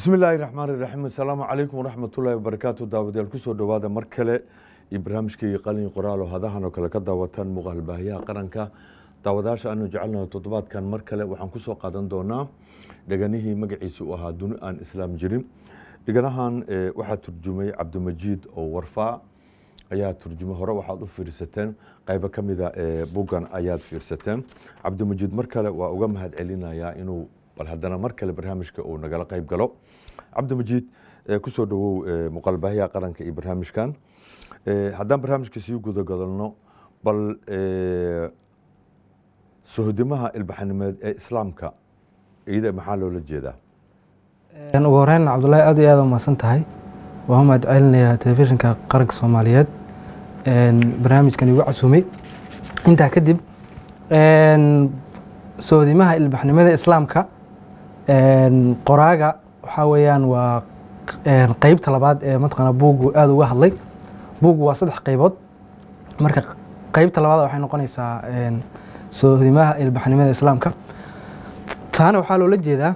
bismi illaahi raxmaan iraxiim assalaamu calaykum waraxmatullaahi wabarakaatu daawadayaal kusoo dhowaada mar kale iyo barnaamijkii qalin qoraalo hadahan oo kale ka daawataan muuqaal baahiyaha qaranka daawadayaasha aanu jecelnaho toddobaadkan mar kale waxaan kusoo qaadan doonaa dheganihii magaciisa uu ahaa duni aan islaam jirin dheganahan waxaa turjumay cabdimajiid oo warfaa ayaa turjumay hore waxaad u fiirsateen qaybo ka mida buggan ayaad fiirsateen cabdimajiid mar kale waa uga mahad celinayaa inuu bal haddana mar kale barnaamijka uu nagala qayb galo cabdimajiid kusoo dhawow muuqaalbaahiyaha qaranka iyo barnaamijkan haddaan barnaamijka sii gudagadalno bal sohodimaha ilbaxanimeed ee islaamka iyada maxaa loola jeedaa ugu horeyn cabdullaahi aad iyo aad umahadsan tahay waan mahad celinayaa telefishinka qaranka soomaaliyeed barnaamijkan igu casuumay intaa kadib sohodimaha ilbaxnimada islaamka qoraaga waxaa weeyaan waa qeybta labaad ee mataqaana buuggu aada uga hadlay buuggu waa saddex qeybood marka qeybta labaad waxay noqonaysaa sohodimaha ilbaxnimada islaamka taana waxaa loola jeedaa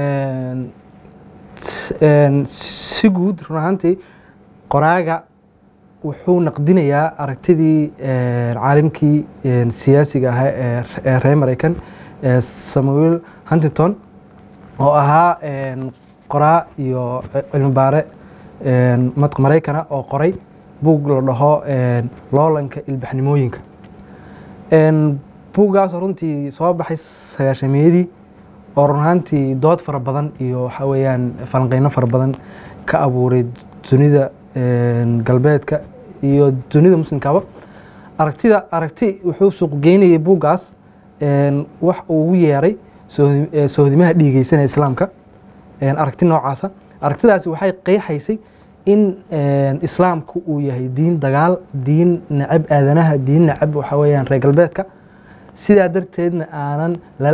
si guud run ahaantii qoraaga wuxuu naqdinayaa aragtidii caalimkii siyaasiga ahaa ee reer mareykan samuel huntington oo ahaa qoraa iyo cilmibaare maraykana oo qoray buug la dhaho loolanka ilbaxnimooyinka buuggaasoo runtii soo baxay sagaashamiyadii oo run ahaantii dood fara badan iyo waxaa weeyaan falanqeyno fara badan ka abuuray dunida galbeedka iyo dunida muslimkaba aragtida aragti wuxuu suuq geynayay buuggaas wax uu ugu yeeray sohodimaha dhiigeysanaya islaamka aragti noocaasa aragtidaasi waxay qeexaysay in islaamku uu yahay diin dagaal diin nacab aadanaha diin nacab waxaa weeyaan reer galbeedka sidaa darteedna aanan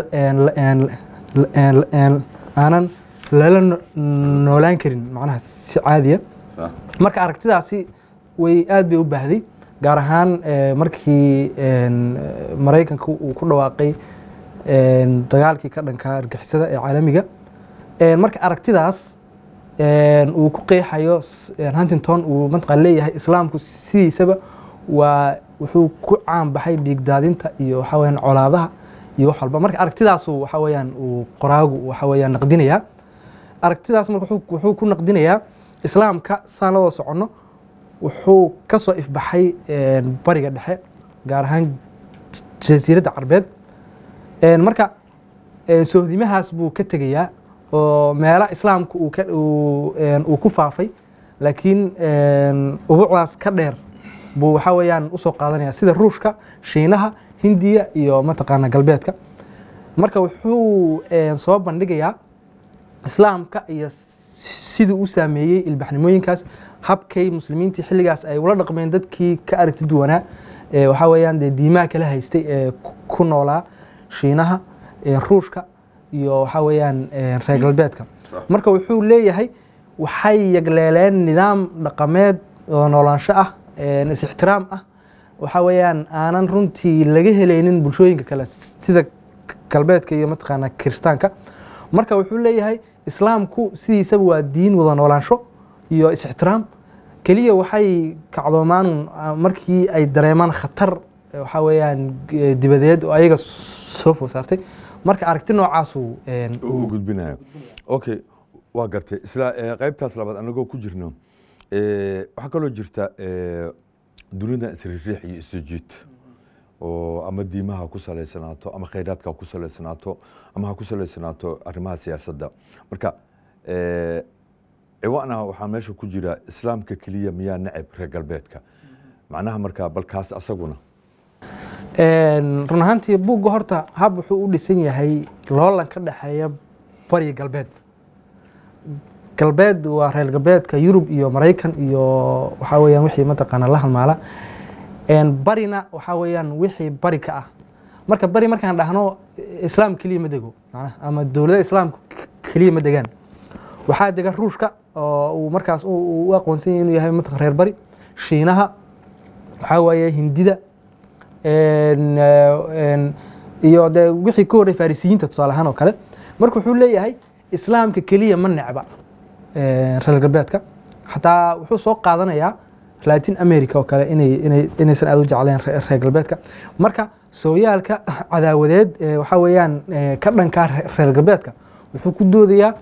aanan lala noolaan karin macnaha si caadiya marka aragtidaasi way aad bay u baahday gaar ahaan markii maraykanka uu ku dhawaaqay dagaalkii ka dhanka argixisada ee caalamiga marka aragtidaas uu ku qeexayo huntington uu mataqaan leeyahay islaamku sidiisaba waa wuxuu ku caan baxay dhiigdaadinta iyo waxaa weyaan colaadaha iyo wax walba marka aragtidaasu waxaa weyaan uu qoraagu waxaa weyaan naqdinayaa aragtidaas marka wuxuu ku naqdinayaa islaamka saan la wada soconno wuxuu ka soo ifbaxay bariga dhexe gaar ahaan jasiiradda carbeed marka sohdimahaas buu ka tegayaa oo meela islaamka uu ku faafay laakiin ubuucdaas ka dheer buu waxaa weeyaan usoo qaadanaya sida ruushka shiinaha hindiya iyo mataqaana galbeedka marka wuxuu soo bandhigayaa islaamka iyo siduu u saameeyey ilbaxnimooyinkaas habkay muslimiintii xilligaas ay ula dhaqmeen dadkii ka aragti duwanaa waxaa weeyaan dee diimaha kala haystay ee ku noolaa shiinaha ruushka iyo waxaa weeyaan reer galbeedka marka wuxuu leeyahay waxay yagleeleen nidaam dhaqameed oo noolaansho ah is-ixtiraam ah waxaa weeyaan aanan runtii laga helaynin bulshooyinka kale sida galbeedka iyo mataqaana kiristaanka marka wuxuu leeyahay islaamku sidiisaba waa diin wada noolaansho iyo is-ixtiraam keliya waxay kacdoomaan markii ay dareemaan khatar waxaa weeyaan dibadeed oo ayaga soo food saartay marka aragti noocaasu u gudbinayo okay waa gartay isla qaybtaas labaad anagoo ku jirno waxaa kaloo jirta dunida isriiriix iyo isjiid oo ama diimaha ku saleysanaato ama khayraadka ku saleysanaato ama ha ku saleysanaato arrimaha siyaasadda marka ciwaana waxaa meesha ku jira islaamka keliya miyaa nacab reer galbeedka macnaha marka balkaas asaguna run ahaantii buugga horta hab wuxuu u dhisan yahay loolan ka dhexeeya bariya galbeed galbeed waa reer galbeedka yurub iyo maraykan iyo waxaa weyaan wixii mataqaana la halmaala barina waxaa weeyaan wixii bari ka ah marka bari markaan dhahno islaam keliya ma dego ama dowlada islaamka keliya ma degaan waxaa dega ruushka oo uu markaas u aqoonsan yahay inuu yahay mataqan reer bari shiinaha waxaa waaye hindida iyo de wixii ka horey farisiyiinta tusaale ahaan oo kale marka wuxuu leeyahay islaamka keliya ma necba eh, reer galbeedka xataa wuxuu soo qaadanayaa latin america oo kale inay inay inaysan aad u jecleen re- reer galbeedka marka sooyaalka cadaawadeed ee waxaa weeyaan eh, ka dhankaa re- reer galbeedka wuxuu ku doodayaa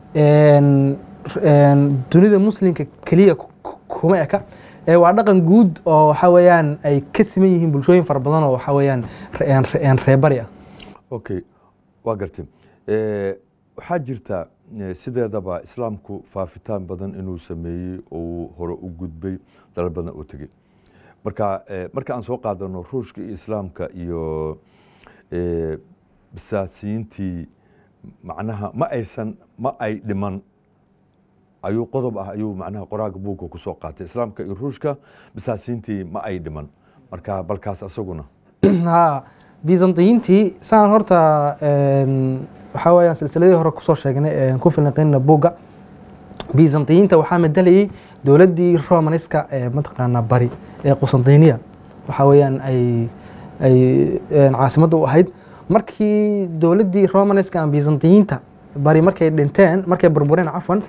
een, een, dunida muslimka keliya ku- ku- kuma eka ee waa dhaqan guud oo waxaa weeyaan ay ka siman yihiin bulshooyin fara badan oo waxaa weeyaan re- een- re- een reebari ah okay waa gartay Eh, waxaa jirta eh, sideedaba islaamku faafitaan badan inuu sameeyey oo uu hore u gudbay dalal badan oo tegey marka eh, marka aan soo qaadano ruushka iyo islaamka iyo eh, bisaasiyiintii macnaha ma aysan ma ay dhiman ayuu qodob ah ayuu macnaha qoraaga buugga ku soo qaatay islaamka iyo ruushka bisaasiyiintii ma ay dhiman marka balkaas asaguna ha byzantiyiintii saan horta een, waxaa weeyaan silsiladii hore kusoo sheegnay een ku filanqeynina buugga byzantiyiinta waxaa medelayay dowladdii romaniska ee mataqaanaa bari ee qusantiniya waxaa weeyaan ay ay een, caasimadda u ahayd markii dowladdii romaniska ama byzantiyiinta bari markay dhinteen markay burbureen cafwan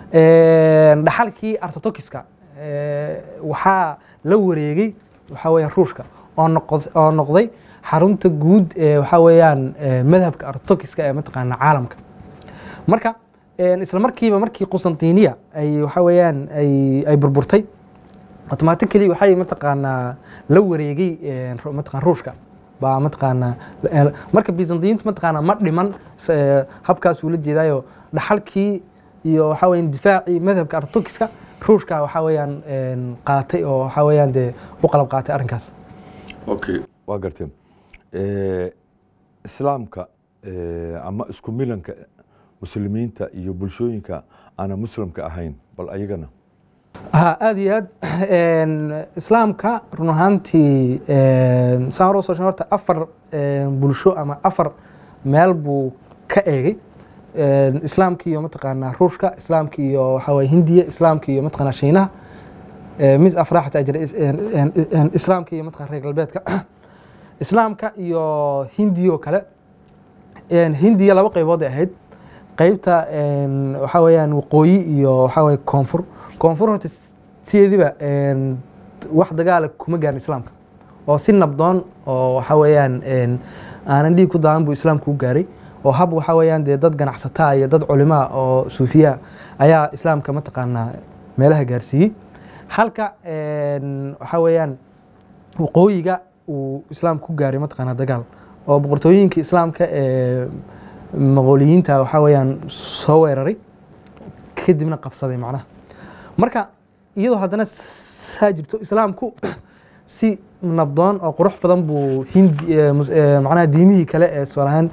een, dhaxalkii artotokiska ee, waxaa la wareegay waxaa weeyaan ruushka oo noqod- oo noqday xarunta guud ee waxaa weeyaan ee, madhabka artotokiska ee mataqaana caalamka marka een, isla markiiba markii qusantiniya ay waxaa weeyaan ay ay burburtay automatically waxay mataqaanaa la wareegay een, ru- mataqaan ruushka baa mataqaanaa eh, marka byzantiyiintu mataqaanaa ma dhiman s- eh, habkaasuu la jeedaayo dhaxalkii iyo waxaa weeyaan difaacii madhabka artotokiska ruushka waxaa weeyaan een, qaatay oo waxaa weeyaan dee u qalab qaatay arrinkaas okay waa gartay Eh, islaamka eh, ama isku milanka muslimiinta iyo bulshooyinka aanan muslimka ahayn bal ayagana ha aada iyo aad een, islaamka run ahaantii een, saan hore usoo sheegay horta afar een, bulsho ama afar meel buu ka eegay Een, islaamka iyo mataqaanaa ruushka islaamka iyo waxaa waye hindiya islaamka iyo mataqaanaa shiinaha Ee, mid afraa xataa jira is- een- een- een, islaamka iyo mataqana reer galbeedka islaamka iyo hindiya oo kale Een, hindiya laba qaybood ay ahayd qaybta een, waxaa weeyaan waqooyi iyo waxaa weye koonfur koonfur horta sideediba een, wax dagaala kuma gaarin islaamka oo si nabdoon oo waxaa weeyaan een, aanan dhiig ku daadan buu islaamku u gaaray oo hab waxaa weeyaan dee dad ganacsataa iyo dad culimaa oo suufiya ayaa islaamka mataqaanaa meelaha gaarsiiyey halka een, waxaa weeyaan waqooyiga uu islaamku ku gaaray mataqaanaa dagaal oo boqortooyinkii islaamka ee maqooliyiinta waxaa weeyaan soo weeraray kadibna qabsaday macnaha marka iyadoo haddana saa jirto islaamku si nabdoon oo qurux badan buu hindi eh, mus- eh, macnaha diimihii kale ee tusaale ahaan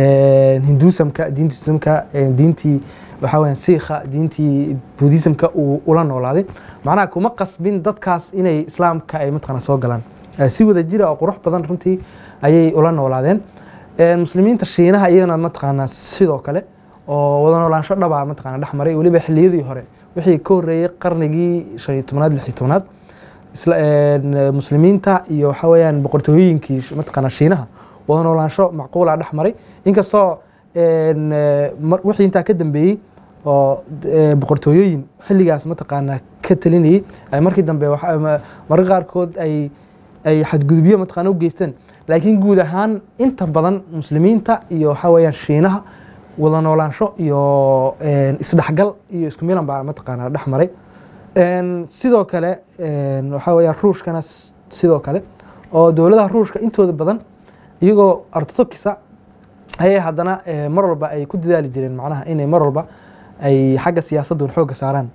eh, hinduusamka diinta hinduusamka eh, diintii waxaa weeyaan siikha diintii buddhismka uu ula noolaaday macnaha kuma qasbin dadkaas inay islaamka ay mataqaana soo galaan Eh, si wada jira oo qurux badan runtii ayay ula noolaadeen Eh, muslimiinta shiinaha iyagana mataqaanaa sidoo kale oo wada noolaansho dhaba mataqaana dhex maray weliba xilliyadii hore wixii ka horreeyey qarnigii shan iyo tobnaad lix iyo tobnaad isla een, muslimiinta iyo waxaa weeyaan boqortooyinkii sh- mataqaana shiinaha wada noolaansho macquula dhex maray inkastoo een, eh, mar- wixii intaa ka dambeeyey oo eh, boqortooyooyin xilligaas mataqaana ka talinayey ay markii dambe waxa- ma- mararka qaarkood ay ay xadgudubyo mataqaana u geysteen laakiin guud ahaan inta badan muslimiinta iyo waxaa weeyaan shiinaha wada noolaansho iyo een, isdhexgal iyo isku milan baa mataqaana dhex maray Een, sidoo kale een, waxaa weeyaan ruushkana s- sidoo kale oo dowladaha ruushka intooda badan iyagoo ortodokisa ayay haddana eh, mar walba ay ku dadaali jireen macnaha inay mar walba ay xagga siyaasadun xoogga saaraan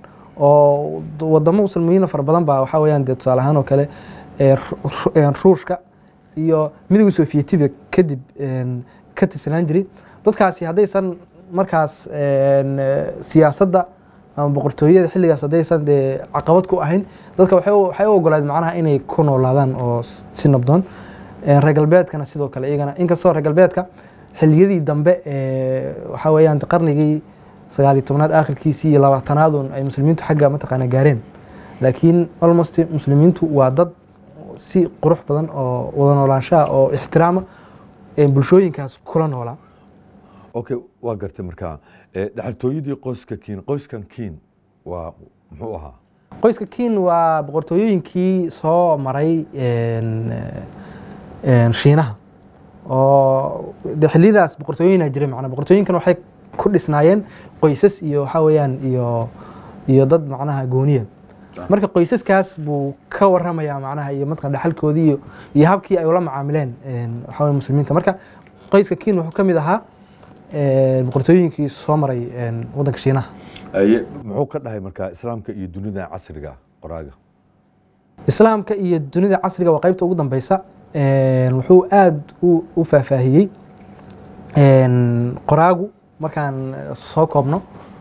oo d- wadamo muslimiina fara badan baa waxaa weeyaan dee tusaale ahaan oo kale eh, Ru- Ru- een, ruushka iyo midowga sofiyeetiga kadib een, ka tirsanaan jiray dadkaasi haddaysan markaas een, eh, siyaasadda ama boqortooyada xilligaas haddaysan dee caqabad ku ahayn dadka waxay u- waxay u ogolaadeen macnaha inay ku noolaadaan oo s- si nabdoon Een, reer galbeedkana sidoo kale iyagana inkastoo reer galbeedka xilliyadii dambe ee waxaa weeyaan qarnigii sagaal iyo tobnaad aakhirkiisii iyo labaatanaadun ay muslimiintu xagga mataqaana gaareen laakiin almost muslimiintu waa dad si qurux badan oo wada noolaanshaha oo ixtiraama ee bulshooyinkaas kula noolaa okay waa gartay markaa Eh, dhaxaltooyadii qoyska kiin qoyskan kiin waa muxuu ahaa qoyska kiin waa boqortooyooyinkii soo maray een, een, shiinaha oo de xilliyadaas boqortooyina jiray macnaa boqortooyinkan waxay ku dhisnaayeen qoysas iyo waxaa weeyaan iyo iyo dad macnaha gooniya marka qoysaskaas buu ka waramayaa macnaha iyo mataqan dhaxalkoodii iyo iyo habkii ay ula macaamileen een, waxaa weeye muslimiinta marka qoyska kiin wuxuu ka mid ahaa een, boqortooyinkii soo maray een, waddanka shiinaha Aye, muxuu ka dhahay markaa islaamka iyo dunida casriga ah, qoraaga islaamka iyo dunida casriga waa qaybta ugu dambeysa Een, wuxuu aad u u faahfaahiyey een, qoraagu markaan soo koobno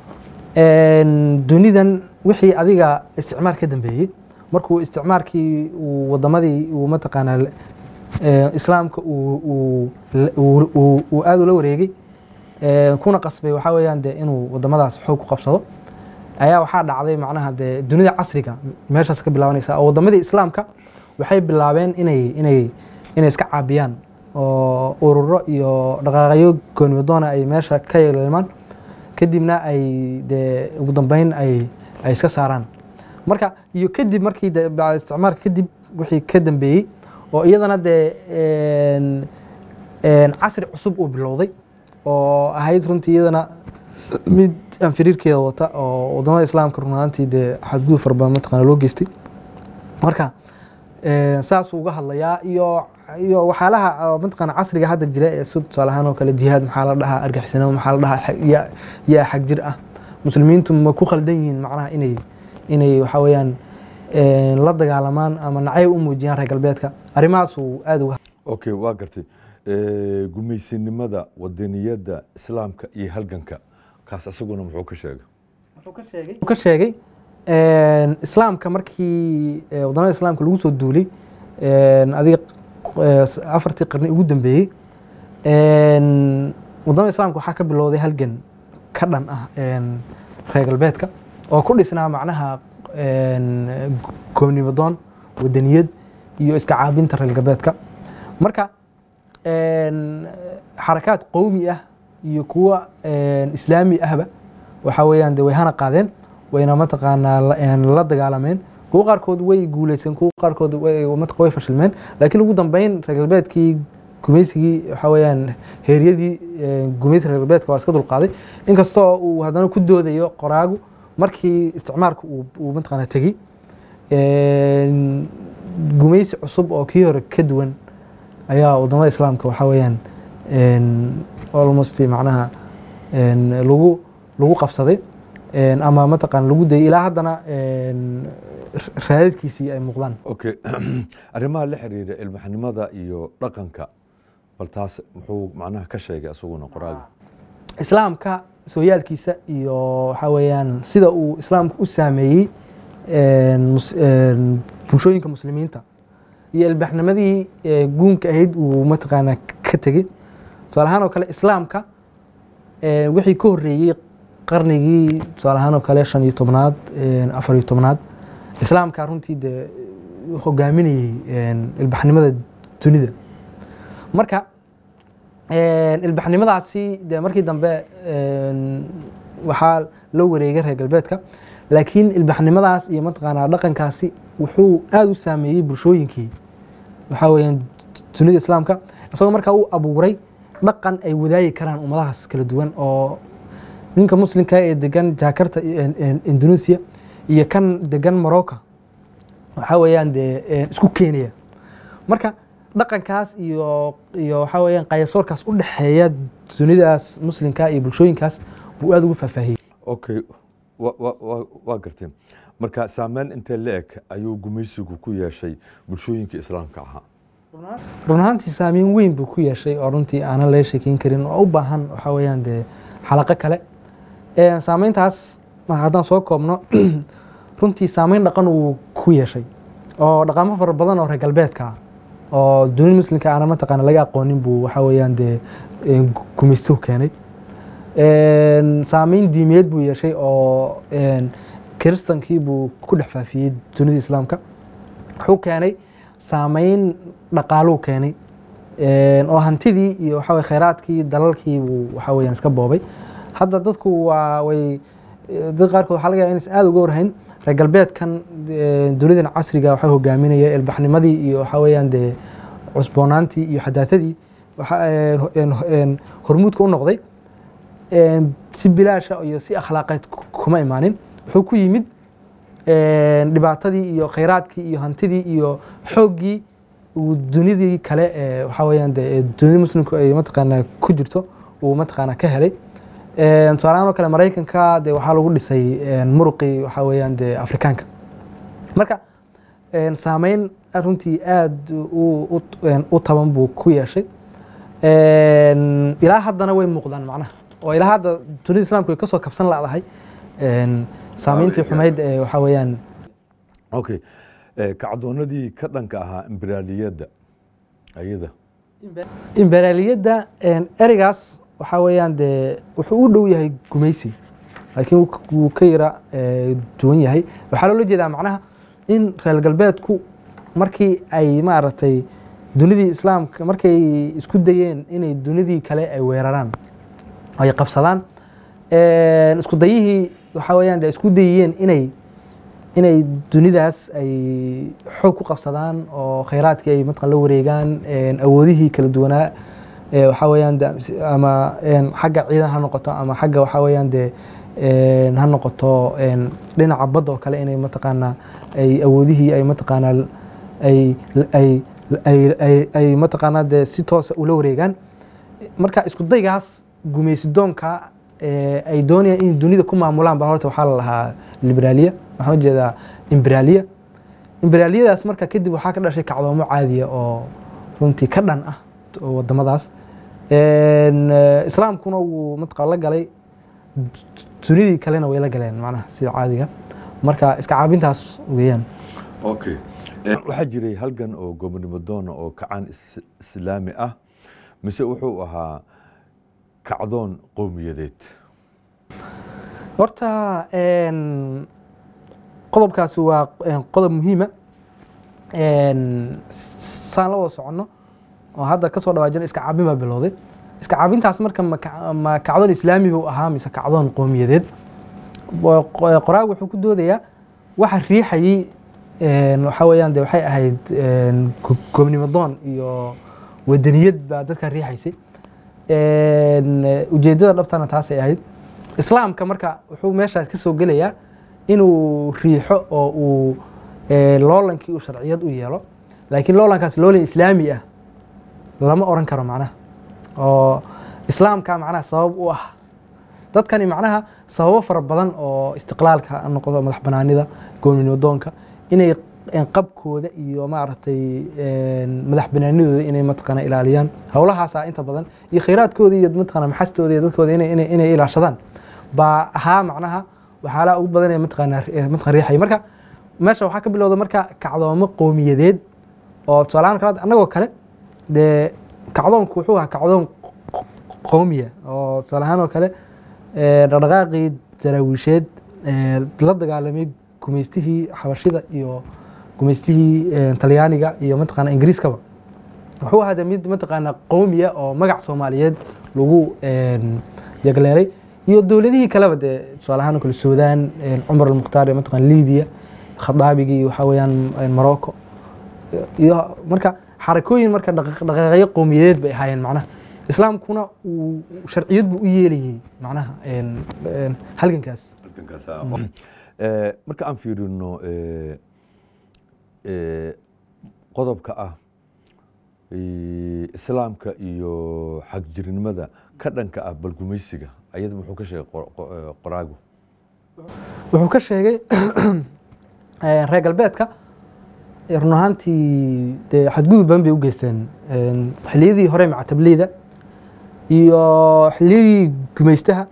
Een, dunidan wixii adiga isticmaar ka dambeeyey markuu isticmaarkii uu wadamadii uu mataqaanaa ee, islaamka uu- uu uu- uu- uu aad ula wareegay Ee, kuna qasbay waxaa weeyaan dee inuu wadamadaas xoog ku qabsado ayaa waxaa dhacday macnaha dee dunida casriga meeshaas ka bilaabanaysa oo wadamadii islaamka waxay bilaabeen inay inay inay iska caabiyaan oo ururo iyo dhaqaaqyo goonimadoona ay meesha ka yeelmaan kadibna ay dee ugu dambeyn ay ay iska saaraan marka iyo kadib markii de bacda isticmaalka kadib wixii ka dambeeyey oo iyadana dee een- een casri cusub uu bilowday oo ahayd runtii iyadana mid aan firiirkeeda wata oo wadamada islaamka runaantii dee xadgudub fara badan mataqaana loo geystay marka een, saasuu uga hadlayaa iyo iyo waxyaalaha oo mataqaana casriga hadda jira ee si tusaale ahaan oo kale jihaad maxaa la dhahaa argixisnimo maxaa la dhahaa xa- yaa- yaa xag jir ah muslimiintu ma ku khaldan yihiin macnaha inay inay waxaa weeyaan een, la dagaalamaan ama nacayb u muujiyaan reer galbeedka arrimahaasuu aad uga okay waa gartay Eh, gumaysinimada wadaniyadda islaamka iyo halganka kaas isaguna muxuu ka sheegay wuxuu ka sheegay een, islaamka markii eh, wadamada islaamka lagu soo duulay een, adiga eh, s- afartii qarni ugu dambeeyey een, wadamada islaamka waxaa ka bilowday halgan ka dhan ah een, reer galbeedka oo ku dhisnaa macnaha een, goonimadoon wadaniyad iyo iska caabinta reer galbeedka marka een, xarakaad qowmi ah iyo kuwa een, islaami ahba waxaa weeyaan de way hana qaadeen wayna mataqaanaa la- een, la dagaalameen kuwa qaarkood way guuleyseen kuwa qaarkood way mataq- way fashilmeen laakiin ugu dambeyn reer galbeedkii gumaysigii waxaa weeyaan heeryadii een, gumaysi reer galbeedka waa iska dulqaaday inkastoo uu haddana ku doodayo qoraagu markii isticmaalka uu uu mataqaanaa tegey een, gumaysi cusub oo kii hore ka duwan ayaa wadamada islaamka waxaa weeyaan een, almost macnaha een, lagu lagu qabsaday een, ama mataqaan lagu dayay ilaa haddana een, raadadkiisii ay muuqdaan okay arrimaha la xiriira ilmaxnimada iyo dhaqanka bal taas muxuu macnaha ka sheegay isaguna qoraaga islaamka sooyaalkiisa iyo waxaa weeyaan sida uu islaamku u saameeyey een, mus- een, bulshooyinka muslimiinta iyo ilbaxnimadii ee, guunka ahayd uu mataqaanaa ka tegey tusaale ahaan oo kale islaamka ee, wixii ka horreeyey qarnigii tusaale ahaan oo kale shan iyo tobnaad een, afar iyo tobnaad islaamka runtii dee hogaaminayey een, ilbaxnimada dunida marka een, ilbaxnimadaasi dee markii dambe een, waxaa la wareegay reer galbeedka laakiin ilbaxnimadaas iyo mataqaanaa dhaqankaasi wuxuu aada u saameeyey bulshooyinkii waxaa weeyaan dunida islaamka isagoo markaa u abuuray dhaqan ay wadaagi karaan ummadahaas kala duwan oo ninka muslimka ee degan jakarta iyo- in- indonesia iyo kan degan morocco waxaa weeyaan dee een, isku keenaya marka dhaqankaas iyo iyo waxaa weeyaan qayasoorkaas u dhexeeya dunidaas muslimka iyo bulshooyinkaas buu aada ugu faahfaahiyey okay wa- wa- wa- waa gartay marka saameyn intee la eg ayuu gumaysigu ku yeeshay bulshooyinka islaamka ahaa run ahaantii saameyn weyn buu ku yeeshay oo runtii aanan laga sheekeyn karin oo u baahan waxaa weeyaan dee xalaqo kale Een, saameyntaas haddaan soo koobno runtii saameyn dhaqan uu ku yeeshay oo dhaqamo fara badan oo reer galbeedka ah oo dunida muslimka aanan mataqaana laga aqoonin buu waxaa weeyaan dee een, gumaystuhu keenay Een, saameyn diimeed buu yeeshay oo een, kiristankii buu ku dhex faafiyey dunida islaamka wuxuu keenay saameyn dhaqaaluu keenay Een, oo hantidii iyo waxa weye khayraadkii dalalkii buu waxa weeyaan iska boobay hadda dadku waa way dad qaarkood waxaa laga yaaba inaysan aada uga warhayn reer galbeedkan eh, dunidan casriga waxaa hogaaminaya ilbaxnimadii iyo waxa weeyaan dee cusboonaantii iyo xadaatadii waxa een, een, een, hormuudka u noqday een, si bilaasha iyo si akhlaaqeed ku- kuma imaanin wuxuu ku yimid een, dhibaatadii iyo khayraadkii iyo hantidii iyo xooggii uu dunidii kale ee waxa weeyaan dee ee dunida muslimku ay mataqaanaa ku jirto uu mataqaanaa ka helay Een, tusaalahaan oo kale maraykanka dee waxaa lagu dhisay een, muruqii waxa weeyaan dee afrikaanka marka een, saameyn runtii aada u- u- een, u taban buu ku yeeshay Een, ilaa haddana way muuqdaan macnaha oo ilaa hadda dunida islaamku ay kasoo kabsan ladahay saameyntii xumayd ee waxa weeyaan okay Eh, kacdoonadii ka dhanka ahaa imberaaliyadda ayada imberaaliyadda een, ereygaas waxaa weeyaan dee wuxuu u dhow yahay gumaysi laakiin wuu k- wuu ka yara eh, duwan yahay waxaa loola jeedaa macnaha in reer galbeedku markii ay maaragtay dunidii islaamka markay isku dayeen inay dunidii kale ay weeraraan ay qabsadaan een, isku dayihii waxaa weeyaan dee isku dayiyeen inay inay dunidaas ay xoog ku qabsadaan oo khayraadkii ay mataqan la wareegaan een, awoodihii kala duwanaa ee waxaa weeyaan de- ama een, xagga ciidan ha noqoto ama xagga waxaa weeyaan dee een, ha noqoto een, dhinaca badda oo kale inay mataqaanaa ay awoodihii ay mataqaanaa ay ay ay ay ay mataqaanaa dee si toosa ula wareegaan marka isku daygaas gumaysidoonka ee ay doonayaan in dunida ku maamulaan ba horta waxaa la lahaa liberaaliya waxaan ujeedaa imberaaliya imberaaliyadaas marka kadib waxaa ka dhashay kacdoomo caadiya oo runtii ka dhan ah oo wadamadaas Een, eh, islaamkuna wuu mataqaa la galay dunidii kalena way la galeen macnaha sida caadiga marka iska caabintaas weeyaan okay waxaa jiray halgan oo gobonimo doona oo kacaan is- islaami ah mise wuxuu ahaa kacdoon qowmiyadeed horta een, qodobkaasi waa een, qodob muhiima een, saan la wada soconno oo hadda kasoo dhawaajina iska caabin baa bilowday iska caabintaas marka ma ka- ma kacdoon islaami buu ahaa mise kacdoon qowmiyadeed Wa- qo- qoraagu wuxuu ku doodayaa waxa riixayey een, waxaa weeyaan de waxay ahayd een, go- gobnimo doon iyo wadaniyad baa dadka riixaysay Een, ujeedada dhabtana taasay ahayd islaamka marka wuxuu meeshaas ka soo gelayaa inuu riixo oo uu ee, loolankii uu sharciyad u yeelo laakiin loolankaas loolan islaami ah lama oran karo macnaha oo islaamka macnaha sabab u ah dadkani macnaha sababo fara badan oo istiqlaalka ha noqdo madax banaanida goonimo doonka inay een, qabkooda iyo maaragtay een, madax banaanidooda inay mataqaana ilaaliyaan howlahaasa inta badan iyo khayraadkooda iyo mataqaana maxastooda iyo dadkooda inay inay inay ilaashadaan baa ahaa macnaha waxyaalaha ugu badan ee mataqaana ee mataqan riixaya marka meesha waxaa ka bilowda marka kacdoomo qowmiyadeed oo tusaalahaan kale annagoo kale dee kacdoonku wuxuu ahaa kacdoon q- qowmiya oo tusaale ahaan oo kale ee, dhaqdhaqaaqii daraawiisheed ee, la dagaalamay gumaystihii xabashida iyo gumaystihii ee, talyaaniga iyo mataqaana ingiriiskaba wuxuu ahaa de mid mataqaana qowmiya oo magac soomaaliyeed lagu een, yagleelay iyo dowladihii kaleba dee tusaale ahaan oo kale suudaan een, cumar almukhtaar iyo mataqaana libiya khadaabigii iyo waxaa weeyaan een, morocco iyo marka xarakooyin marka dhaq- dhaqaaqyo qowmiyadeed bay ahaayeen macnaha islaamkuna uu sharciyad buu u yeelayay macnaha een, een, halgankaas Eh, marka aan fiirino eh, eh, qodobka ah eh, islaamka iyo xagjirnimada ka dhanka ah balgumaysiga ayada muxuu ka sheegay qor- qo- eh, qoraagu wuxuu ka sheegay eh, reer galbeedka eh, run ahaantii dee xadgudub badan bay u geysteen Een, xilliyadii hore mactableyda iyo xilliyadii gumaystaha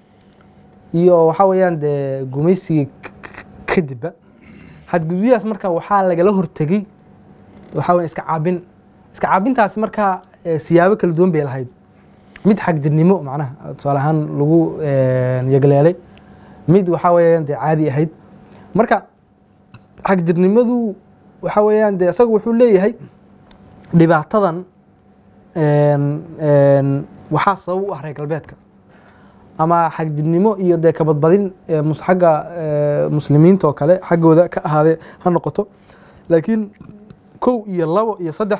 iyo waxaa weeyaan dee gumaysigii k- k- kadibba xadgudubyahaas marka waxaa lagala hortegey waxaa weya iska caabin iska caabintaasi marka eh, siyaabo kala duwan bay lahayd mid xagdirnimo macnaha tusaale ahaan lagu een, yagleelay mid waxaa weeyaan dee caadi ahayd marka xagjirnimadu waxaa weeyaan dee isaga wuxuu leeyahay dhibaatadan een, een, waxaa sabab u ah reer galbeedka ama xagjibnimo iyo dee kabadbadin ee mus- xagga ee, muslimiinta oo kale xaggooda ka ahaadee ha noqoto laakiin kow iyo labo iyo saddex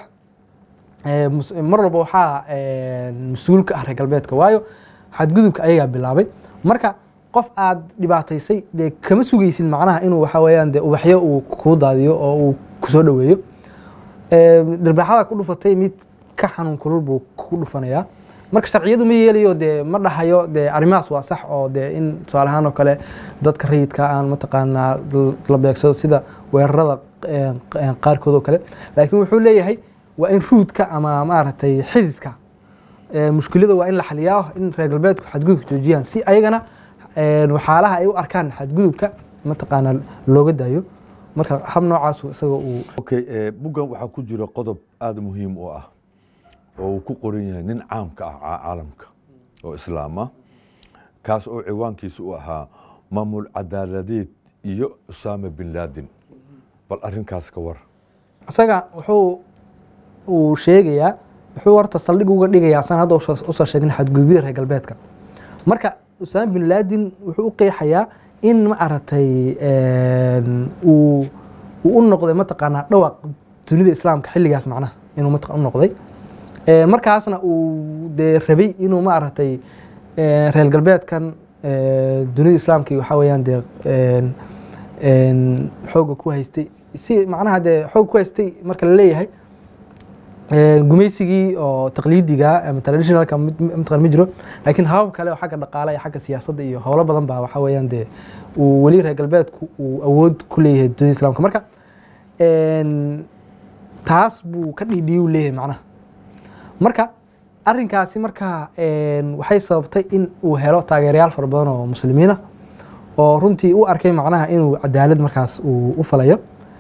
ee, mus- mar walba waxaa een, mas-uul ka ah reer galbeedka waayo xadgudubka ayagaa bilaabay marka qof aad dhibaataysay dee kama sugaysid macnaha inuu waxa weeyaan dee ubaxyo uu kuu daadiyo oo uu kusoo dhoweeyo Ee, dhirbaaxada ku dhufatay mid ka xanuun kulul buu ku dhufanayaa marka sharciyadu ma yeelayo dee ma dhahayo dee arrimahaas waa sax oo dee in tusaale ahaan oo kale dadka rayidka aan mataqaanaa l- la beegsado sida weerarada een, een, qaarkood oo kale laakiin wuxuu leeyahay waa in ruudka ama maaragtay xididka ee, mushkilada waa in la xaliyaa in reer galbeedku xadgudubka joojiyaan si ayagana een, waxyaalaha ay u arkaan xadgudubka mataqaanaa looga daayo marka hab noocaasu isaga uu okay eh, buggan waxaa ku jira qodob aada muhiim u ah oo uu ku qoran yahay nin caamka ah ca- caalamka oo islaam ah kaas oo ciwaankiisa u ahaa maamul cadaaladeed iyo usaama bin laden bal arrinkaas ka war isaga wuxuu uu sheegayaa wuxuu horta saldhig uga dhigayaa san hadda usoo usoo sheegnay xadgudubyada reer galbeedka marka usaama bin laden wuxuu u qeexayaa in ma aragtay een, uu uu u noqday mataqaanaa dhawaq dunida islaamka xilligaas macnaha inuu mataq u noqday Ee, markaasna uu dee rabay inuu ma aragtay ee, reer galbeedkan ee, dunida islaamka iyo waxaa weeyaan dee een, een, xoogga ku haystay si macnaha dee xoog ku haystay marka la leeyahay ee, gumaysigii oo taqliidiga ama traditionalka mid- mataqan ma jiro laakiin habab kale oo xagga dhaqaale iyo xagga siyaasadda iyo howlo badan baa waxaa weeyaan dee uu weli reer galbeedku uu awood ku leeyahay dunida islaamka marka een, taas buu ka dhiidhiyu leeyahay macnaha marka arinkaasi marka een, waxay sababtay in uu helo taageerayaal fara badan oo muslimiin ah oo runtii u arkay macnaha inuu cadaalad markaas uu u falayo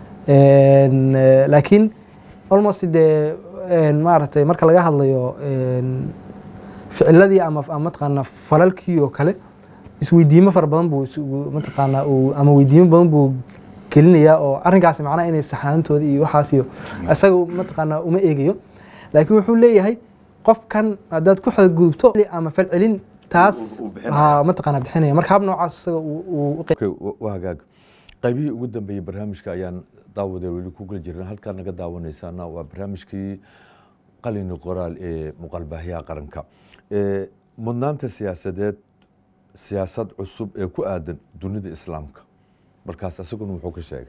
Een, eh, laakiin almost dee een, maaragtay marka laga hadlayo een, ficiladii ama ama mataqaana falalkii oo kale isweydiimo fara badan buu is- uu mataqaana uu ama weydiimo badan buu gelinayaa oo arrinkaasi macnaha inay saxaantooda iyo waxaas iyo isaga mataqaana uma eegayo laakiin wuxuu leeyahay qofkan haddaad ku xadgudubto ama falcelin taas Uu- uu bixinaya. ha mataqaana bixinaya marka hab noocaas isaga uu uu u Okay, wa- waa hagaag qaybihii ugu dambeeyey barnaamijka ayaan daawadee weli ku geli jirna halkaa naga daawanaysaana waa barnaamijkii qalini qoraal ee muqalbahyaha qaranka Ee, mudnaanta siyaasadeed siyaasad cusub ee ku aadan dunida islaamka markaas isaguna wuxuu ka sheegay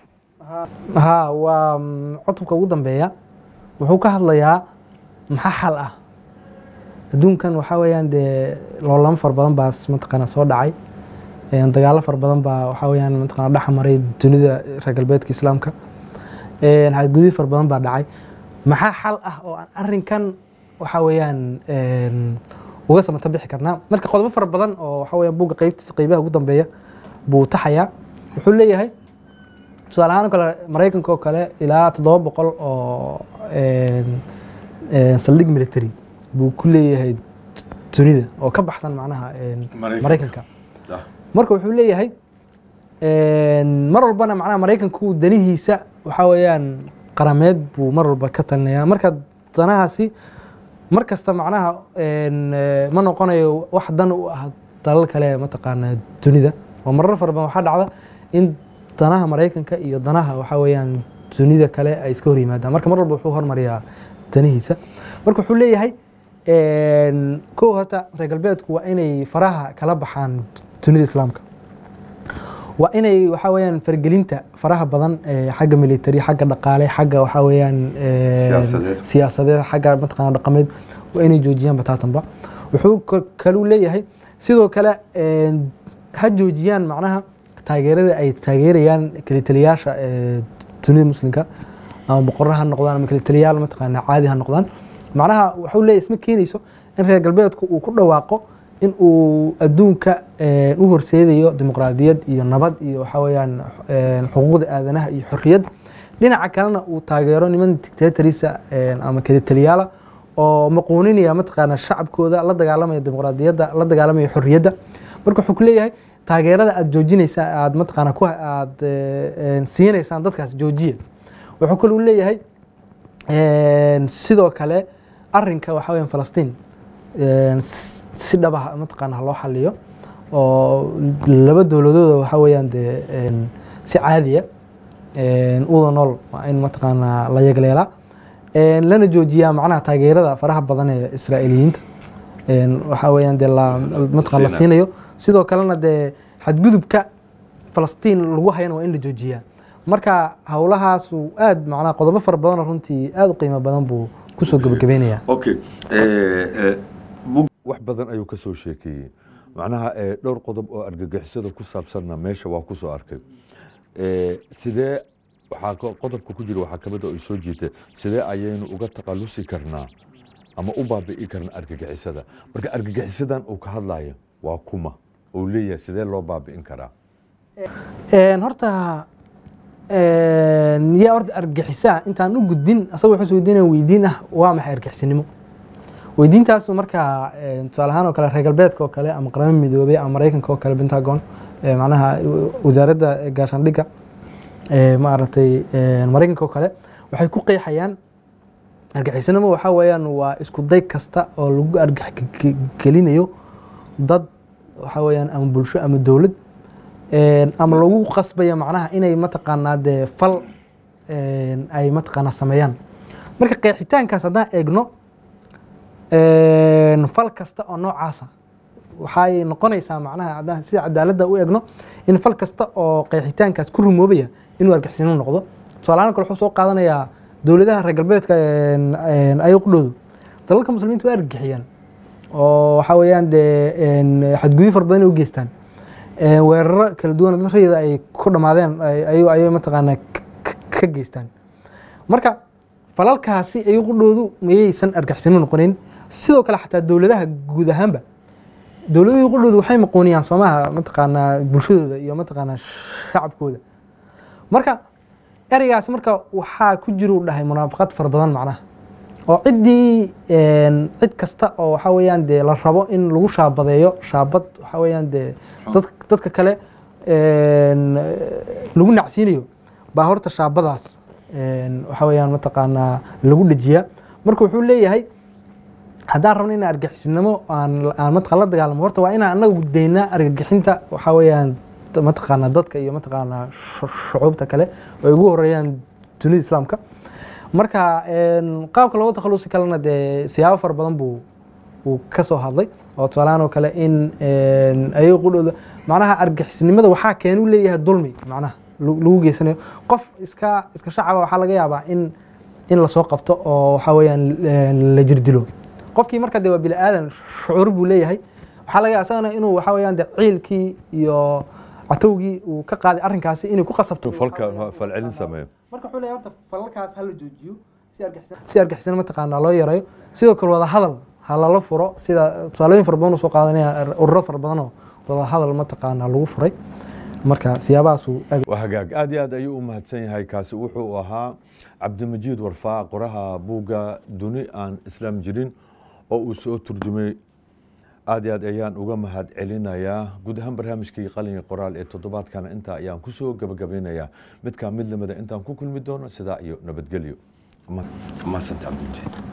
ha waa mm, cutubka ugu dambeeya wuxuu ka hadlayaa maxaa xal ah adduunkan waxaa weeyaan dee loolamo fara badan baa mataqaana soo dhacay Een, dagaalo fara badan baa waxaa weeyaan mataqaana dhex maray dunida reer galbeedka islaamka Een, xadgudub fara badan baa dhacay maxaa xal ah oo aan arrinkan waxaa weeyaan een, uga samata bixi karnaa marka qodobo fara badan oo waxaa weeyaan buugga qeybtiisa qeybaha ugu dambeeya buu taxayaa wuxuu leeyahay tusaale ahaan oo kale maraykanka oo kale ilaa toddoba boqol oo een, een, saldhig military buu ku leeyahay dunida oo ka baxsan macnaha een, Maraykanka. maraykanka marka wuxuu leeyahay een, mar walbana macnaha maraykanku danihiisa waxaa weeyaan qarameed buu mar walba ka talinayaa marka danahaasi mar kasta macnaha een, eh, ma noqonayo wax dan u ah dalal kale mataqaana dunida oo marar fara badan waxaa dhacda in danaha maraykanka iyo danaha waxaa weeyaan dunida kale ay iska hor yimaadaan marka mar walba wuxuu hormariyaa danihiisa marka wuxuu leeyahay een, kow horta reer galbeedku waa inay faraha kala baxaan dunida islaamka waa inay waxaa weeyaan fargelinta faraha badan ee xagga military xagga dhaqaale xagga waxaa weeyaan een, Siyaasadeed. siyaasadeed xagga mataqaana dhaqameed waa inay joojiyaan bataatanba wuxuu ka- kaluu leeyahay sidoo kale een, ha joojiyaan macnaha taageerada ay taageerayaan kalitaliyaasha ee dunida muslimka ama boqorro ha noqdaan ama kalitaliyaal mataqaana caadi ha noqdaan macnaha wuxuu leeyahay isma keenayso in reer galbeedku uu ku dhawaaqo in uu adduunka een, u horseedayo dimuqraadiyad iyo nabad iyo waxaa weeyaan een, xuquuqda aadanaha iyo xorriyad dhinaca kalena uu taageero niman dictatorisa een, ama kalitaliyaala oo maquuninaya mataqaana shacabkooda la dagaalamaya dimuqraadiyadda la dagaalamaya xorriyadda marka wuxuu ku leeyahay taageerada aad joojinaysa aad mataqaana ku aad eh, een, siinaysaan dadkaas joojiya wuxuu kaluu leeyahay een, sidoo kale arinka waxa weeyaan falastiin een, s- si dhaba mataqaana ha loo xaliyo oo laba dowladooda waxa weeyaan dee een, si caadiya een, uda nool waa in mataqaana la yagleelaa een, lana joojiyaa macnaha taageerada faraha badan ee israa'iiliyiinta een, waxa weeyaan dee la mataqaan la Siinayo. siinayo sidoo kalena dee xadgudubka falastiin lagu hayana waa in la joojiyaa marka howlahaasu aad macnaha qodobo fara badan oo runtii aad u qiimo badan buu kusoo gebagabeynaya okay wax badan ayuu ka soo sheekeeyey macnaha eh, dhowr qodob oo argagixisada ku saabsanna meesha waa ku soo arkay Eh, sidee waxaa ka- qodobka ku jira waxaa kamid oo ay soo jiitay sidee ayaynu uga taqalusi karnaa ama u baabi'i karnaa argagixisada marka argagixisadan uu ka hadlayo waa kuma uu leeyahay sidee loo baabi'in karaa Een, horta een, yaa horta argixisa intaan u gudbin asagoo wuxuu weydiinaya weydiin ah waa maxay argixisinimo weydiintaasu marka een, tusaale ahaan oo kale reer galbeedka oo kale ama qaramada midoobay ama maraykanka oo kale pentagon ee, macnaha wasaaradda gaashaandhigga ee, maaragtay een, maraykanka oo kale waxay ku qeexayaan argaxisanimo waxaa weeyaan waa isku day kasta oo lagu argax ge- gelinayo dad waxaa weeyaan ama bulsho ama dowlad een, ama lagu qasbaya macnaha inay mataqaanaa dee fal een, ay mataqaanaa sameeyaan marka qeexitaankaas haddaan eegno een, fal kasta oo noocaasa waxay noqonaysaa macnaha haddaan sida cadaaladda u eegno in fal kasta oo qeexitaankaas ku rumoobaya inuu argixisnimo noqdo tusaalahaan kale wuxuu soo qaadanayaa dowladaha reer galbeedka een, een, ay qudhoodu dalalka muslimiinta waa argixiyaan oo waxaa weeyaan dee een, xadgudub fara badan ay u geystaan Een, weeraro kala duwan oo dad rayida ay ku dhammaadeen ay- ayay ayay mataqaanaa k- k- ka geystaan marka falalkaasi ay qudhoodu mayaysan argixisnimo noqonin sidoo kale xataa dowladaha guud ahaanba dowladihii qudhoodu waxay maqooniyaan soomaha mataqaanaa bulshadooda iyo mataqaanaa shacabkooda marka ereygaasi marka waxaa ku jira uu dhahay munaafaqad fara badan macnaha oo ciddii een, cid kasta oo waxaa weeyaan dee la rabo in lagu shaabadeeyo shaabad waxaa weeyaan dee dad, dadka kale een, lagu nacsiinayo baa horta shaabadaas een, waxaa weeyaan mataqaanaa lagu dhejiyaa marka wuxuu leeyahay haddaan rabno inaan argixisnimo aan aan mataqaan la dagaalamo horta waa inaan anagu daynaa argagixinta waxaa weeyaan t- mataqaanaa dadka iyo mataqaanaa shu- shucuubta kale oo ay ugu horeeyaan dunida islaamka marka een, qaabka looga takhalusi kalena dee siyaabo fara badan buu uu ka soo hadlay oo tusaalahaan oo kale in een, ayaga qudhooda macnaha argixisnimada waxaa keenuu leeyahay dulmi macnaha lagu lagu geysanayo qof iska iska shacaba waxaa laga yaabaa in in lasoo qabto oo waxaa weeyaan een, la jirdilo qofkii marka dee waa bini aadan shucuur buu leeyahay waxaa laga yaabaa isagana inuu waxaa weeyaan dee ciilkii iyo catowgii uu ka qaaday arrinkaasi inay ku qasabto falka falcelin sameeyo marka wuxuu leeyahay horta falalkaas hala joojiyo si argixisana si argixisana mataqaanaa loo yareeyo sidoo kale wada hadal ha lala furo sida tusaalooyin fara badan uu soo qaadanaya ururo fara badan oo wada hadal mataqaanaa lagu furay marka siyaabahaasuu aad waa hagaag aad iyo aad ayuu u mahadsan yahay kaasi wuxuu ahaa cabdimajiid warfaa qoraha buugga duni aan islaam jirin oo uu soo turjumay aad iyo aad ayaan uga mahad celinayaa guud ahaan barnaamijkii qalinka qoraal ee toddobaadkana intaa ayaan kusoo gabagabeynayaa midkaa mid lamida intaan ku kulmi doono sidaa iyo nabadgelyo mahadsanti cabdimajiid